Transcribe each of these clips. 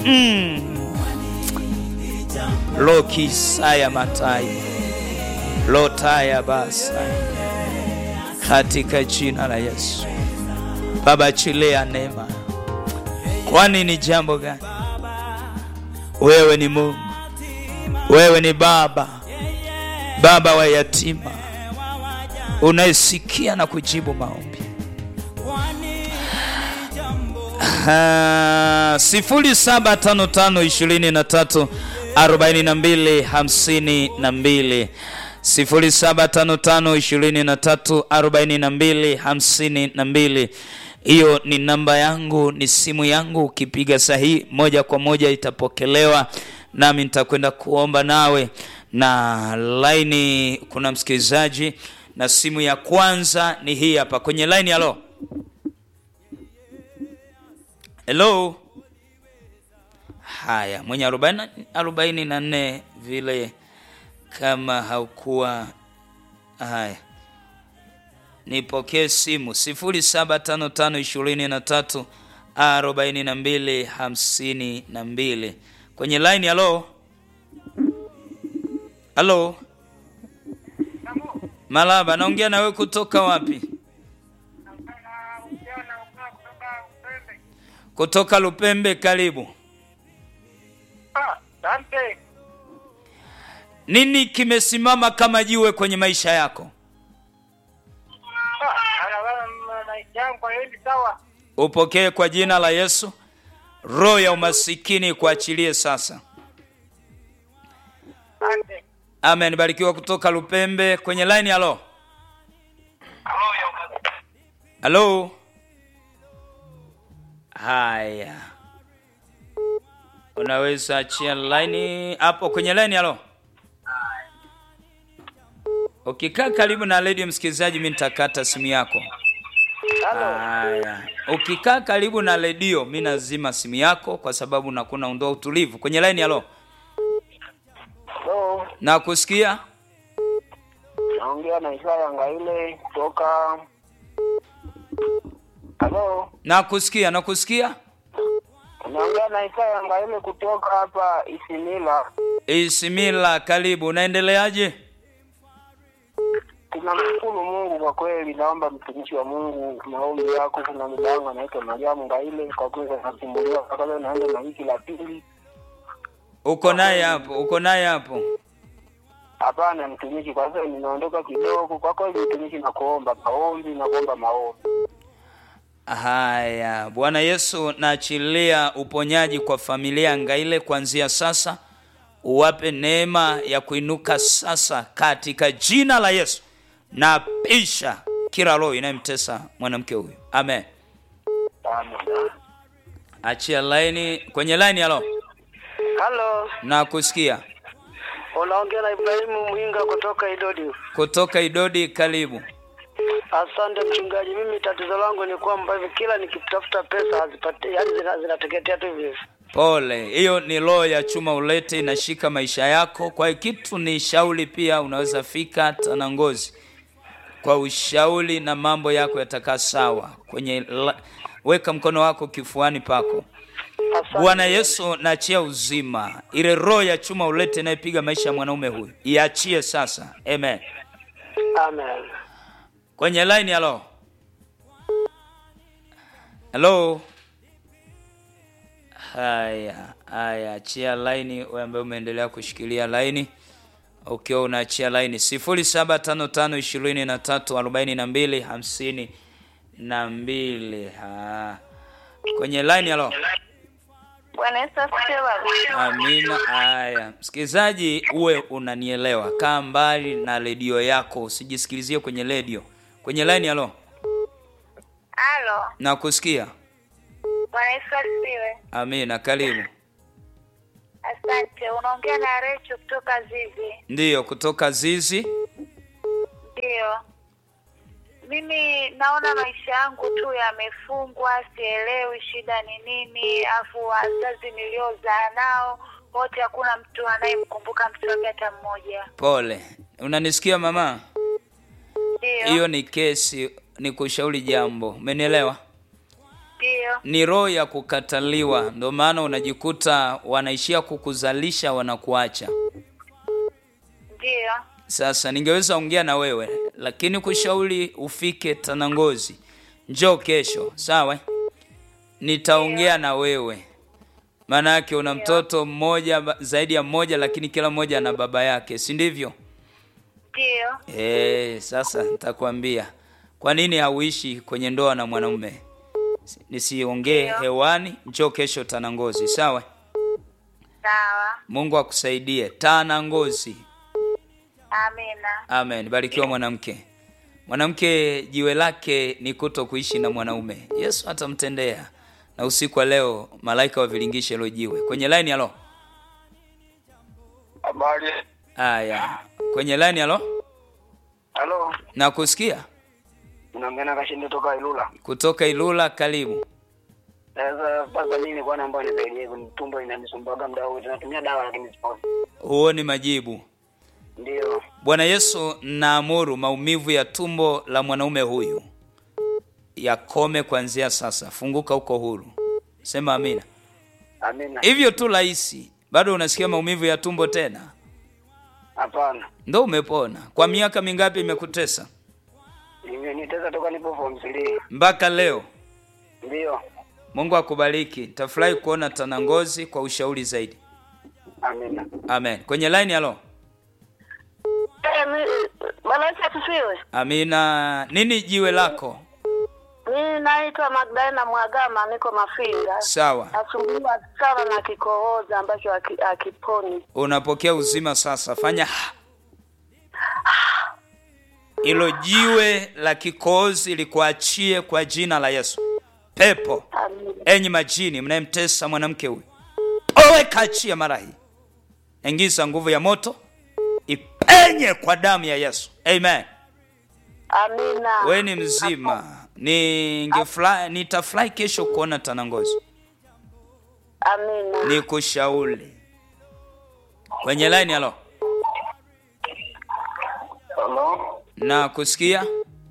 mm. lokisaya matai lotaya basa katika jina la Yesu. Baba, achilia neema, kwani ni jambo gani? Wewe ni Mungu, wewe ni Baba, Baba wa yatima, unayesikia na kujibu maombi. Ah, sifuri saba tano tano ishirini na tatu arobaini na mbili hamsini na mbili sifuri saba tano tano ishirini na tatu arobaini na mbili hamsini na mbili. Hiyo ni namba yangu, ni simu yangu. Ukipiga sahihi moja kwa moja itapokelewa, nami nitakwenda kuomba nawe. Na laini, kuna msikilizaji na simu ya kwanza ni hii hapa kwenye laini. Halo, hello. Haya, mwenye arobaini arobaini na nne vile kama haukuwa haya, nipokee simu sifuri saba tano tano ishirini na tatu arobaini na mbili hamsini na mbili kwenye line. Halo, halo, Malaba, naongea nawe kutoka wapi? Kutoka Lupembe. Karibu. Asante. Nini kimesimama kama jiwe kwenye maisha yako? maisha yangu haendi sawa. Upokee kwa jina la Yesu. Roho ya umasikini kuachilie sasa. Asante. Amen. Barikiwa kutoka Lupembe kwenye line. Halo, halo. Haya, unaweza achia line hapo kwenye line. Halo, ukikaa karibu na redio msikilizaji, mimi nitakata simu yako. Haya, ukikaa karibu na redio, mimi nazima simu yako kwa sababu nakuna ondoa utulivu kwenye line. Halo, Hello. nakusikia. Naongea na Isaya Ngaile kutoka Hello. Nakusikia, nakusikia. Naongea na Isaya Ngaile kutoka hapa Isimila. Isimila, karibu. Unaendeleaje? Tunamshukuru Mungu kwa kweli. Naomba mtumishi wa Mungu maombi yako. Kuna muda wangu anaitwa Mariamu Ngaile, kwa kweli anasumbuliwa mpaka leo, naanza na wiki la pili. Uko naye hapo, uko naye hapo. Hapana mtumishi, kwa sasa ninaondoka kidogo. Kwa kweli mtumishi, nakuomba maombi, nakuomba maombi. Haya, Bwana Yesu, naachilia uponyaji kwa familia ya Ngaile kuanzia sasa, uwape neema ya kuinuka sasa katika jina la Yesu. Napisha kila roho inayemtesa mwanamke huyu, amen. Amen. Achia laini kwenye laini. Halo, Halo, nakusikia unaongea na Ibrahimu Mwinga kutoka Idodi. kutoka Idodi, karibu. Asante mchungaji, mimi tatizo langu ni kwamba hivi kila nikitafuta pesa hazipati, yani zina- zinateketea tu hivi. Pole, hiyo ni roho ya chuma ulete inashika maisha yako. Kwa hiyo kitu ni shauri, pia unaweza fika hata na ngozi kwa ushauri, na mambo yako yatakaa sawa. Kwenye la, weka mkono wako kifuani pako. Asante. Bwana Yesu, naachia uzima, ile roho ya chuma ulete inayepiga maisha ya mwanaume huyu iachie sasa, amen. Amen. Kwenye line, halo halo. Haya haya, achia line wewe ambaye umeendelea kushikilia line ukiwa unaachia line sifuri saba tano tano ishirini na tatu arobaini na mbili hamsini na mbili. Ha. Kwenye line, halo. Bwana Yesu asifiwe baba. Amina. Haya, msikilizaji, uwe unanielewa, kaa mbali na redio yako, usijisikilizie kwenye redio. Kwenye line, halo, Halo. nakusikia. Bwana Yesu asifiwe. Amina, karibu. Asante. Unaongea na Recho kutoka Zizi. Ndiyo, kutoka Zizi. Ndio. Mimi naona maisha yangu tu yamefungwa, sielewi shida ni nini, afu wazazi niliozaa nao wote hakuna mtu anayemkumbuka mtu wake hata mmoja. Pole, unanisikia mama? Ndio. Hiyo ni kesi, ni kushauri jambo, umenielewa? Ndiyo. ni roho ya kukataliwa, ndio maana unajikuta wanaishia kukuzalisha wanakuacha. Ndiyo. Sasa ningeweza ongea na wewe, lakini kushauri ufike Tanangozi, njoo kesho, sawa? Nitaongea na wewe, maana yake una mtoto mmoja ba- zaidi ya mmoja, lakini kila mmoja ana baba yake, si ndivyo? Ndiyo. Eh, sasa nitakwambia kwa nini hauishi kwenye ndoa na mwanaume. Nisiongee Ndio. hewani, njoo kesho Tanangozi, sawa? Sawa. Mungu akusaidie. Tanangozi. Amina. Amen. Barikiwa mwanamke. Mwanamke jiwe lake ni kuto kuishi na mwanaume. Yesu atamtendea. Na usiku wa leo malaika wavilingishe hilo jiwe. Kwenye line halo. Habari. Aya. Kwenye line halo. Halo. Nakusikia Unaongea na Kashindi toka Ilula. kutoka Ilula, karibu. Sasa sasa mimi nilikuwa naomba nisaidie kwenye tumbo inanisumbuaga muda wote. Natumia dawa lakini siponi. Huoni majibu. Ndio. Bwana Yesu, naamuru maumivu ya tumbo la mwanaume huyu yakome kuanzia sasa. Funguka huko huru. Sema amina. Amina. Hivyo tu rahisi. Bado unasikia maumivu ya tumbo tena? Hapana. Ndo umepona. Kwa miaka mingapi imekutesa? Nimeteza toka nipo form 3. Mpaka leo. Ndio. Mungu akubariki. Tafurahi kuona Tanangozi kwa ushauri zaidi. Amina. Amen. Kwenye line halo. Bwana Yesu asifiwe. Amina. Nini jiwe lako? Mimi naitwa Magdalena Mwagama, niko Mafinga. Sawa. Nasumbuliwa sana na kikohozi ambacho haki- hakiponi. Unapokea uzima sasa. Fanya hilo jiwe la kikohozi likuachie kwa jina la Yesu. Pepo, Amina. enyi majini mnayemtesa mwanamke huyu, owe kaachia mara hii. Ingiza nguvu ya moto ipenye kwa damu ya Yesu. Amen. Amina. We ni mzima. Ningefurahi, nitafurahi kesho kuona Tanangozi. Amina. Nikushauri kwenye line. Halo, Halo. na kusikia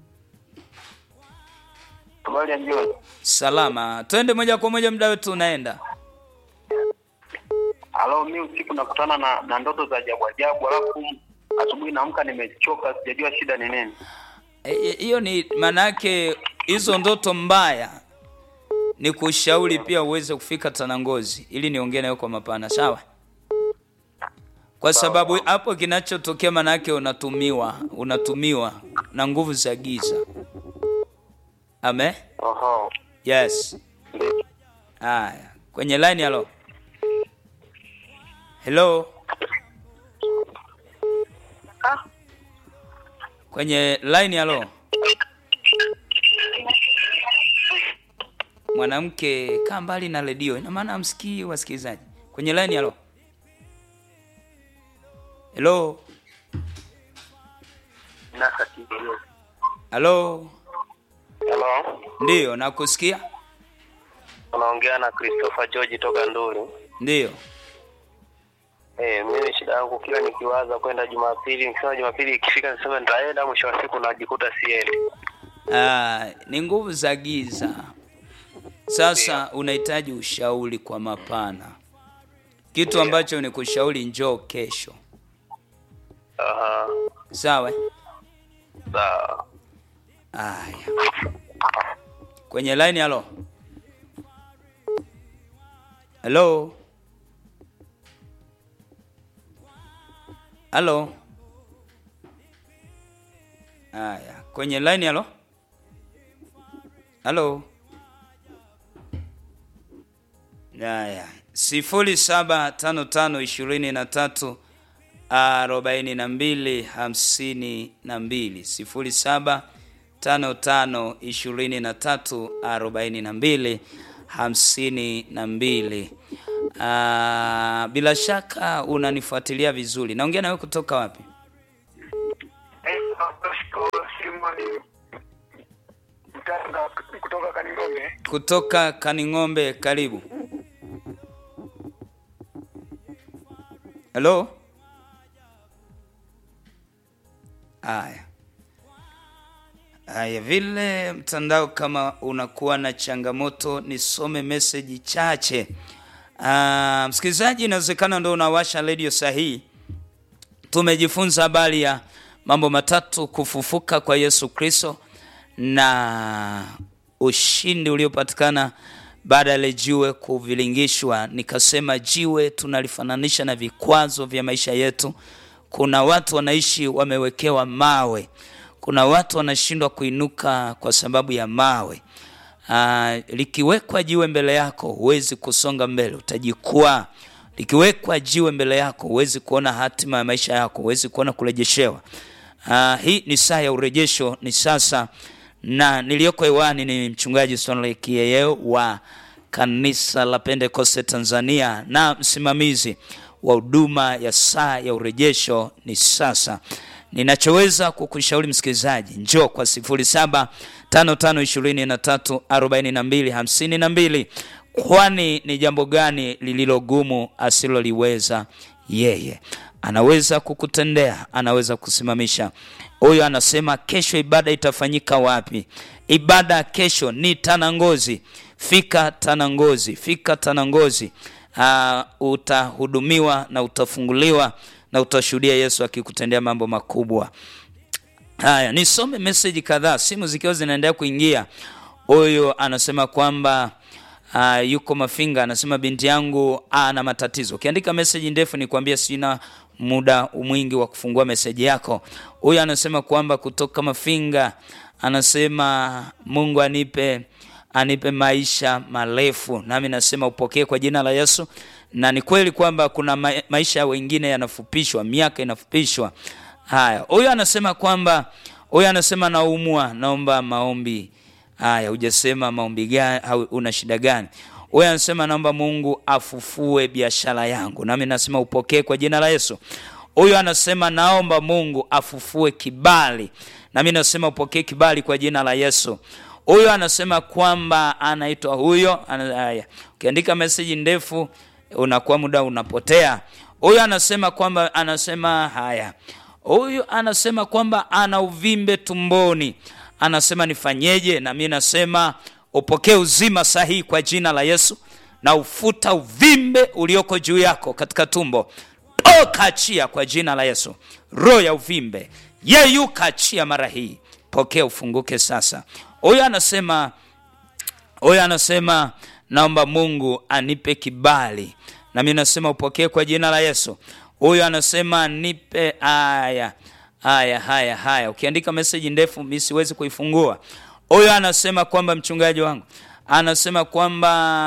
Habari ya jioni. salama. Twende moja kwa moja, muda wetu unaenda. Halo, mimi usiku nakutana na, na ndoto za ajabu ajabu, alafu asubuhi naamka nimechoka, sijajua shida ni nini. E, e, Hiyo ni maana yake, hizo ndoto mbaya ni kushauri pia uweze kufika Tanangozi ili niongee nayo kwa mapana, sawa? Kwa sababu hapo kinachotokea maana yake unatumiwa, unatumiwa na nguvu za giza. Amen. Oho. Yes. Ndio. Haya, kwenye line halo. Hello, Ah, kwenye line halo. Mwanamke kaa mbali na redio, ina maana amsikii wasikilizaji. Kwenye line halo. Hello, Nasa kidogo. halo. Halo. Ndiyo, nakusikia. Unaongea na Christopher George toka Nduli. Ndiyo. Eh, mimi shida yangu kila nikiwaza kwenda Jumapili, nikisema Jumapili ikifika nisema nitaenda, mwisho wa siku najikuta siendi. Ah, ni nguvu za giza. Sasa unahitaji ushauri kwa mapana. Kitu ambacho ni kushauri, njoo kesho, Aha. sawa? eh? Sawa. Aya, kwenye line. Halo, halo, halo. Aya, kwenye line. Halo, halo. Aya, sifuri saba tano tano ishirini na tatu arobaini na mbili hamsini na mbili sifuri saba tano tano ishirini na tatu arobaini na mbili hamsini na mbili. Ah, bila shaka unanifuatilia vizuri. Naongea nawe kutoka wapi? kutoka Kaningombe. Kutoka Kaning'ombe. Karibu. Halo. Aya, Haya, vile mtandao kama unakuwa na changamoto, nisome meseji chache. Ah, msikilizaji, inawezekana ndo unawasha redio sahihi. Tumejifunza habari ya mambo matatu: kufufuka kwa Yesu Kristo na ushindi uliopatikana baada ya ile jiwe kuvilingishwa. Nikasema jiwe tunalifananisha na vikwazo vya maisha yetu. Kuna watu wanaishi wamewekewa mawe, kuna watu wanashindwa kuinuka kwa sababu ya mawe. Aa, likiwekwa jiwe mbele yako huwezi kusonga mbele, utajikwaa. Likiwekwa jiwe mbele yako huwezi kuona hatima ya maisha yako, huwezi kuona kurejeshewa. Aa, hii ni saa ya urejesho, ni sasa, na niliyoko hewani ni mchungaji Stanley Kiyeyeo wa kanisa la Pentekoste Tanzania na msimamizi wa huduma ya saa ya urejesho ni sasa. Ninachoweza kukushauri msikilizaji, njoo kwa 0755234252 kwani ni jambo gani lililogumu asiloliweza yeye? Anaweza kukutendea, anaweza kusimamisha. Huyo anasema kesho ibada itafanyika wapi? Ibada kesho ni Tanangozi. Fika Tanangozi, fika Tanangozi. Uh, utahudumiwa na utafunguliwa na utashuhudia Yesu akikutendea mambo makubwa. Haya, nisome meseji kadhaa, simu zikiwa zinaendelea kuingia. Huyu anasema kwamba uh, yuko Mafinga, anasema binti yangu ana matatizo. Ukiandika meseji ndefu nikwambia sina muda mwingi wa kufungua meseji yako. Huyu anasema kwamba kutoka Mafinga, anasema Mungu anipe anipe maisha marefu, nami nasema upokee kwa jina la Yesu. Na ni kweli kwamba kuna ma maisha wengine yanafupishwa, miaka inafupishwa. Haya, huyu anasema kwamba huyu anasema naumwa, naomba maombi. Haya, hujasema maombi gani au una shida gani? Huyu anasema naomba Mungu afufue biashara yangu, nami nasema upokee kwa jina la Yesu. Huyu anasema naomba Mungu afufue kibali, nami nasema upokee kibali kwa jina la Yesu. Huyu anasema kwamba anaitwa huyo. Haya, ukiandika meseji ndefu unakuwa muda unapotea. Huyu anasema kwamba anasema haya, huyu anasema kwamba ana uvimbe tumboni, anasema nifanyeje? Na mimi nasema upokee uzima sahihi kwa jina la Yesu, na ufuta uvimbe ulioko juu yako katika tumbo. Toka, achia kwa jina la Yesu. Roho ya uvimbe yeyuka, achia mara hii, pokea ufunguke sasa. Huyu anasema huyu anasema naomba Mungu anipe kibali, na mimi nasema upokee kwa jina la Yesu. Huyu anasema nipe haya haya haya haya. Ukiandika meseji ndefu mimi siwezi kuifungua. Huyu anasema kwamba mchungaji wangu anasema kwamba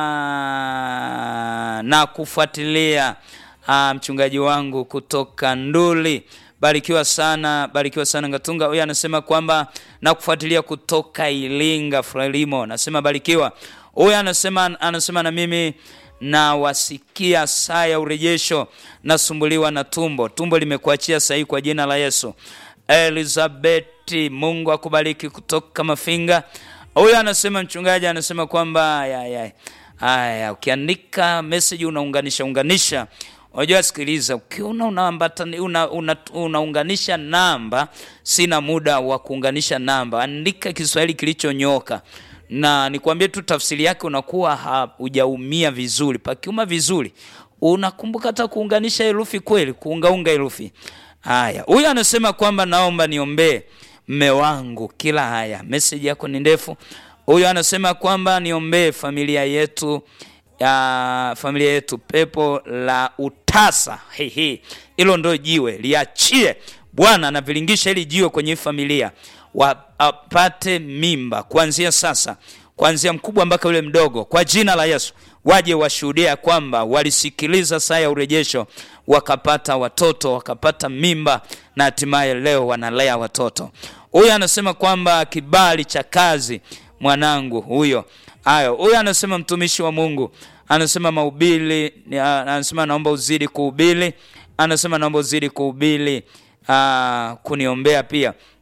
na kufuatilia mchungaji wangu kutoka Nduli Barikiwa sana, barikiwa sana Ngatunga. Huyu anasema kwamba na kufuatilia kutoka Ilinga Frelimo, anasema barikiwa. Huyu anasema anasema na mimi nawasikia saa ya urejesho, nasumbuliwa na tumbo, tumbo limekuachia sahihi kwa jina la Yesu. Elizabeti, Mungu akubariki kutoka Mafinga. Huyu anasema mchungaji anasema kwamba haya haya, ukiandika message unaunganisha unganisha Unajua, sikiliza, ukiona unaambatana una, una, unaunganisha namba, sina muda wa kuunganisha namba. Andika Kiswahili kilichonyoka, na nikwambie tu tafsiri yake, unakuwa hujaumia vizuri. Pakiuma vizuri, unakumbuka hata kuunganisha herufi kweli, kuungaunga herufi. Haya, huyu anasema kwamba naomba niombee mme wangu kila. Haya, message yako ni ndefu. Huyu anasema kwamba niombee familia yetu ya familia yetu, pepo la utasa. Hehe, hilo ndo jiwe liachie Bwana, anavilingisha hili jiwe kwenye familia, wapate mimba kuanzia sasa, kuanzia mkubwa mpaka yule mdogo, kwa jina la Yesu. Waje washuhudia kwamba walisikiliza saa ya urejesho, wakapata watoto, wakapata mimba, na hatimaye leo wanalea watoto. Huyu anasema kwamba kibali cha kazi mwanangu huyo Hayo, huyu anasema mtumishi wa Mungu anasema mahubiri, anasema naomba uzidi kuhubiri, anasema naomba uzidi kuhubiri, kuniombea pia.